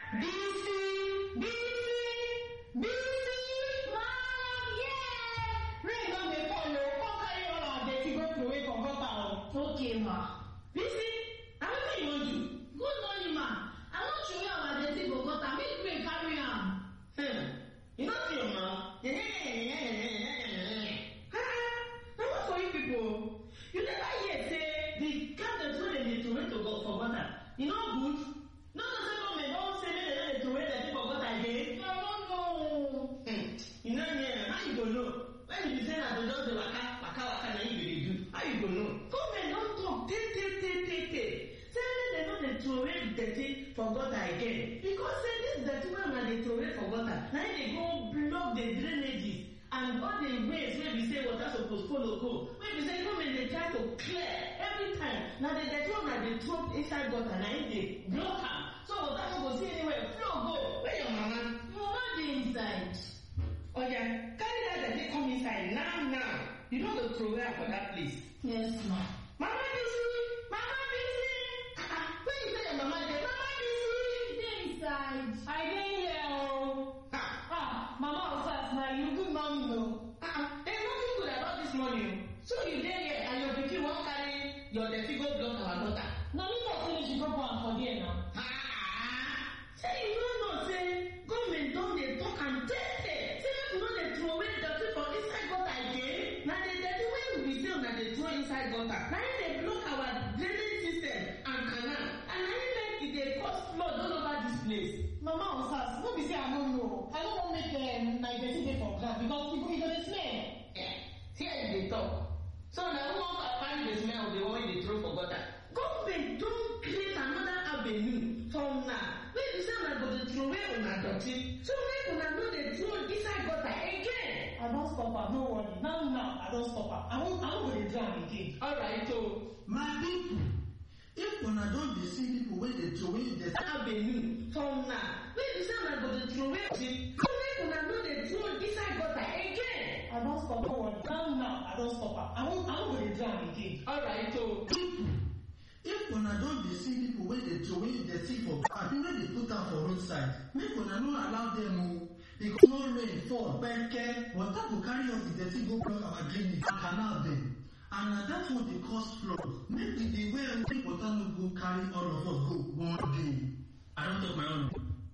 Bisi, Bisi, Bisi, mom, yeah. Rain don dey fall o, come carry all our dirty go throway for gutter o. Okay, ma. Bisi, na wetin you wan do? Good morning, ma. I wan throw away our dirty for gutter make rain carry am. Hmm, you no see your mouth? Na what for you people o? You never hear say the cabinets wey dem dey throway to go for gutter, e no good? No know say government don say make dem no dey throway dirty for gutter again? I no know. Hmm, you no hear, how you go know? When you be say na to just dey waka waka waka na you go dey do, how you go know? Government don talk tey tey tey tey tey say make dem no dey throway dirty for gutter again because say this dirty wey una dey throway for gutter na im dey go block the drainages and all the ways wey be say water suppose follow go wey be say government dey try to clear every time na the dirty wey una dey throw inside gutter na im dey block am so water no go see anywhere flow go where your mama Mama dey inside. oya carry that dirty come inside now now you no go throway am for that place. Yes, ma. mama bisi mama bisi ah ah where you say your mama dey mama bisi. Dey inside. I dey here o. Ah, Ah, Mama Osas, na you good morning o. ah, ah, there's nothing good about this morning o. So you dey here and your pikin wan carry your dirty go block our gutter. Na me talk say make she go put am for there now. Ah, say you no know say government don dey talk am tey tey say make we no dey throway dirty for inside gutter again. Na the dirty wey we be say una dey throw inside gutter na im dey block our drainage system and canal and na im make e dey cause flood all over dis place. Mama Osas, no be say I no know. I no wan make um, my dirty dey for ground because e go e go dey smell. Eh, here you dey talk. So na who wan find the smell of the one wey dey throw for gutter? Government don create another avenue for una wey be say una go dey throway una dirty so make una no dey throw inside gutter again. I don stop am, no worry. Now now, I don stop am. I no I no go dey do am again. Alright o, my people if una don dey see people wey dey throway dirty avenue for una wey be say una go dey throway dirty so make una no dey throw inside gutter again. I don stop, no worry. Now now, I don stop am. I no I no go dey do am again. Alright o. people if una don dey see people wey dey throway dirty for abi wey dey put am for roadside make una no allow dem o because no rain fall kpeke water go carry all the dirty go block our drainage and canal dem and na that one dey cause flood make the the way wey water no go carry all of us go one day. I don talk my own.